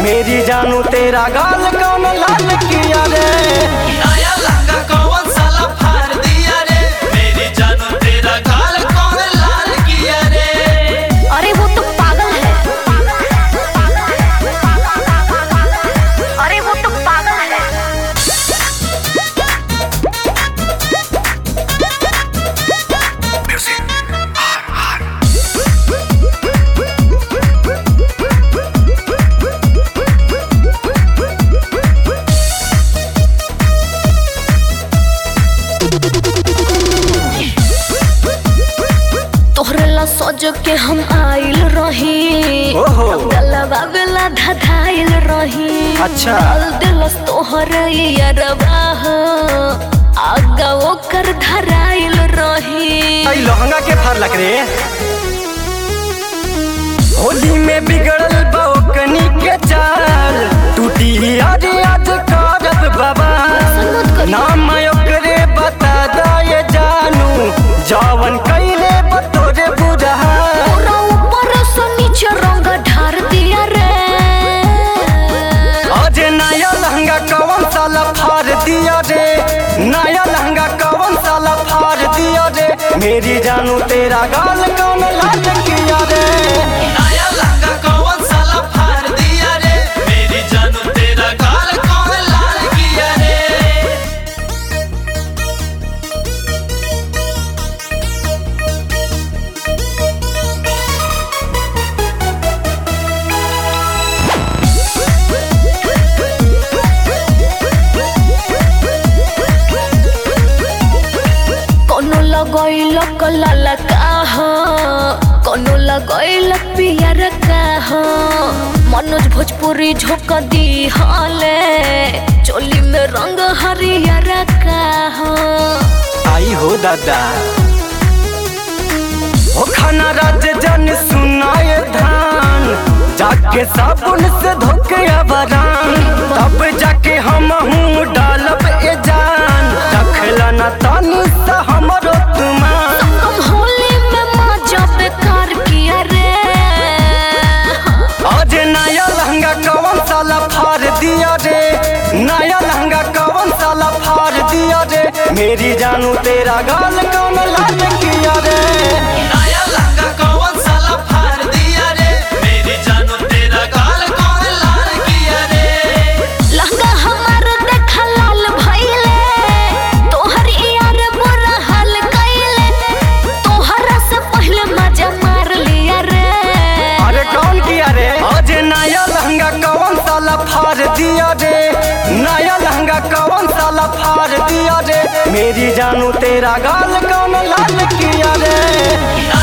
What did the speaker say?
मेरी जानू तेरा गाल कौन लाल किया रे नया लहंगा कौन साला फाड़ दिया रे मेरी जानू तेरा गाल कौन लाल किया रे अरे वो तो पागल है अरे वो तो पागल है तोहरे ला सज के हम आइल रही ओहो। गलवा बेला धधाइल रही अच्छा। डाल दिलस तोहर यरवा हो आगा ओकर धराइल रही आई लहंगा के फार लग रे होली में बिगड़ल बौकनी के चाल टूटी आज आज करब बाबा मत करिए। नाम ओकरे बता दे जानू जवन कैले बतोरे बुझा पूरा ऊपर से नीचे रंग ढार दिया रे आज नया लहंगा कौन साला फाड़ दिया रे नया लहंगा कौन साला फाड़ दिया रे मेरी जानू तेरा गाल कौन लाल किया रे नया लहंगा कौन साला फाड़ दिया रे मेरी जानू तेरा गाल कौन लाल किया रे कोनो लगैल कलाल का हो कोनो लगैल पियर का हो मनोज भोजपुरी झोंक दी हले चोली में रंग हरियर का हो आई हो दादा हो खाना राज जन सुनाए धान जाके साबुन से धोके बरान तब जाके हम हूँ डालब ए जान रखला ना तानी सा हमरो तुमान कम होली में मजा बेकार किया रे आज नया लहंगा कौन साला फाड़ दिया रे नया लहंगा कौन साला फाड़ दिया रे मेरी जानू तेरा गाल कौन लाल किया रे नया लहंगा कौन साला फाड़ दिया रे मेरी जानू तेरा गाल कौन लाल किया रे लहंगा हमार देखा लाल भइले तोहर यार बुरा हाल कइले तोहरा से पहले मजा मार लिया रे अरे कौन किया रे आज नया लहंगा कौन साला फाड़ दिया रे नया लहंगा कौन साला फाड़ दिया रे मेरी जानू तेरा गाल कौन लाल किया रे